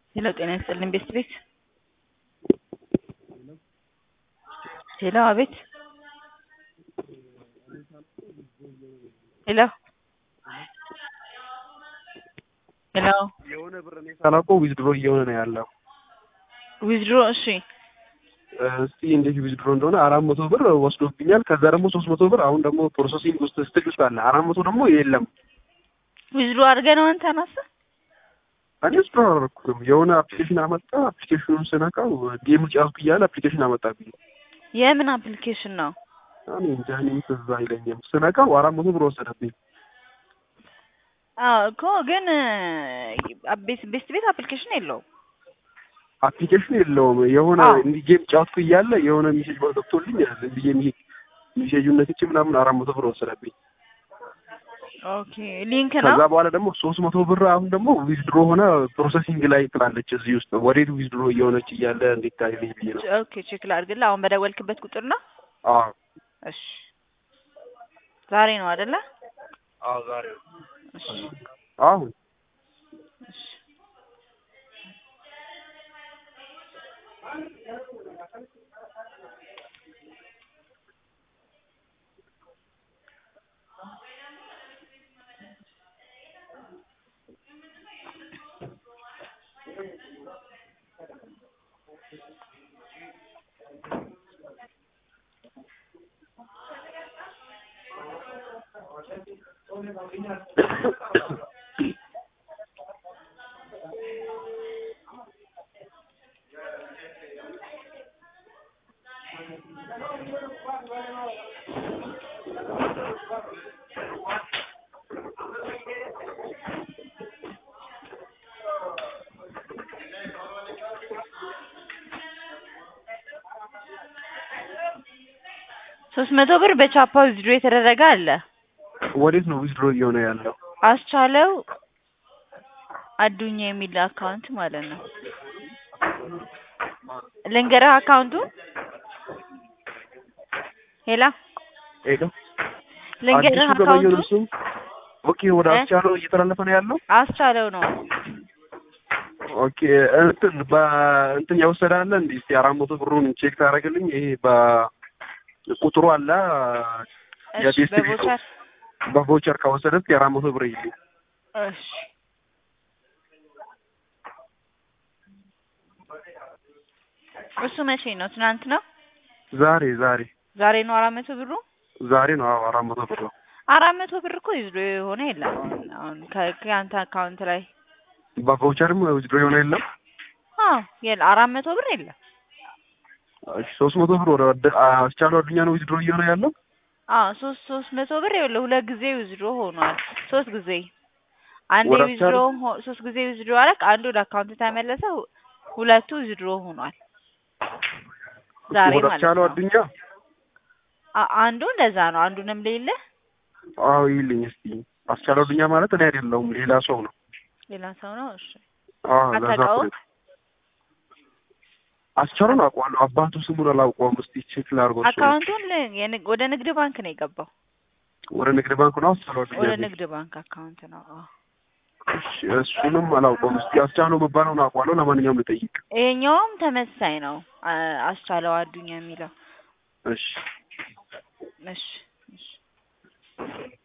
ሄሎ ጤና ይስጥልኝ ቤስት ቤት ሄሎ አቤት ሄሎ ሄሎ የሆነ ብር እኔ ሳላውቀው ዊዝድሮ እየሆነ ነው ያለው። ዊዝድሮ እሺ እስቲ እንዴት ዊዝድሮ እንደሆነ አራት መቶ ብር ወስዶብኛል። ከዛ ደግሞ ሶስት መቶ ብር አሁን ደግሞ ፕሮሰሲንግ ውስጥ ስትል ውስጥ አለ። አራት መቶ ደግሞ የለም። ዊዝድሮ አድርገህ ነው አንተ ናሰ እኔ ዊዝድሮ አላደረኩትም። የሆነ አፕሊኬሽን አመጣ። አፕሊኬሽኑን ስነካው ጌም ጫወትኩ እያለ አፕሊኬሽን አመጣብኝ። የምን አፕሊኬሽን ነው? እኔ እንጃ እኔ ትዝ አይለኝም። ስነካው አራት መቶ ብር ወሰደብኝ። አዎ እኮ ግን ቤስት ቤስት ቤት አፕሊኬሽን የለውም። አፕሊኬሽን የለውም። የሆነ አዎ። እንዲህ ጌም ጫወትኩ እያለ የሆነ ሜሴጅ ገብቶልኝ ዝም ብዬ ሜሴጅ ሜሴጁን ነክቼ ምናምን አራት መቶ ብር ወሰደብኝ። ኦኬ ሊንክ ነው። ከዛ በኋላ ደግሞ ሶስት መቶ ብር አሁን ደግሞ ዊዝድሮ ሆነ ፕሮሰሲንግ ላይ ትላለች እዚህ ውስጥ ወዴት ዊዝድሮ እየሆነች እያለ እንዴት ታይልኝ ብዬ ነው። ኦኬ ቼክ ላድርግልህ። አሁን በደወልክበት ቁጥር ነው? አዎ እሺ ዛሬ ነው አይደለ? አዎ ዛሬ እሺ አሁን እሺ ሶስት መቶ ብር በቻፓ ዊዝድሮ የተደረገ አለ። ወዴት ነው ዊዝድሮ እየሆነ ያለው? አስቻለው አዱኛ የሚል አካውንት ማለት ነው። ልንገርህ አካውንቱን ሄላ ሄሎ ልንገርህ አዲሱ ገበየው አካውንቱን ነው እሱም። ኦኬ ወደ እ? አስቻለው እየተላለፈ ነው ያለው። አስቻለው ነው። ኦኬ እንትን በእንትን የወሰደ አለ እንዴ? እስቲ አራት መቶ ብሩን ቼክ ታደርግልኝ። ይሄ በቁጥሩ አለ እሺ የቤስት ቤቱ በቦቸር በቮቸር ከወሰደ እስቲ አራት መቶ ብር ይልኝ። እሺ እሱ መቼ ነው? ትናንት ነው? ዛሬ ዛሬ ዛሬ ነው አራት መቶ ብሩ? ዛሬ ነው። አዎ አራት መቶ ብር ነው። አራት መቶ ብር እኮ ይዞ የሆነ የለም አሁን አሁን ከ- ከአንተ አካውንት ላይ በቮቸርም ዊዝድሮ የሆነ የለም። አዎ የለ አራት መቶ ብር የለም። እሺ ሶስት መቶ ብር ወደ ወደ አስቻለው አዱኛ ነው ዊዝድሮ እየሆነ ያለው። አዎ ሶስት ሶስት መቶ ብር ይኸውልህ ሁለት ጊዜ ዊዝድሮ ሆኗል። ሶስት ጊዜ አንዴ ወደ ዊዝድሮ አስቻለው? ሆ- ሶስት ጊዜ ዊዝድሮ አደረግ፣ አንዱ ወደ አካውንት ተመለሰ፣ ሁ- ሁለቱ ዊዝድሮ ሆኗል። ዛሬ ወደ ማለት አስቻለው ነው። አዱኛ አ- አንዱ እንደዛ ነው። አንዱንም ሌለ አዎ ይልኝ እስቲ። አስቻለው አዱኛ ማለት እኔ አይደለሁም ሌላ ሰው ነው። ሌላ ሰው ነው። እሺ አዎ ለዛ አታውቀውም? እኮ ነው። አስቻለውን አውቀዋለሁ። አባቱ ስሙን አላውቀውም። እስቲ ቼክ ላድርገው። እሱን። አካውንቱን ል- የንግ- ወደ ንግድ ባንክ ነው የገባው። ወደ ንግድ ባንክ ነው አስቻለው አዱኛ ወደ የሚል። ንግድ ባንክ አካውንት ነው። አዎ እሺ እሱንም አላውቀውም። እስቲ አስቻለው መባለውን አውቀዋለሁ። ለማንኛውም ልጠይቅ። ይሄኛውም ተመሳሳይ ነው። አ- አስቻለው አዱኛ የሚለው እሺ እሺ እሺ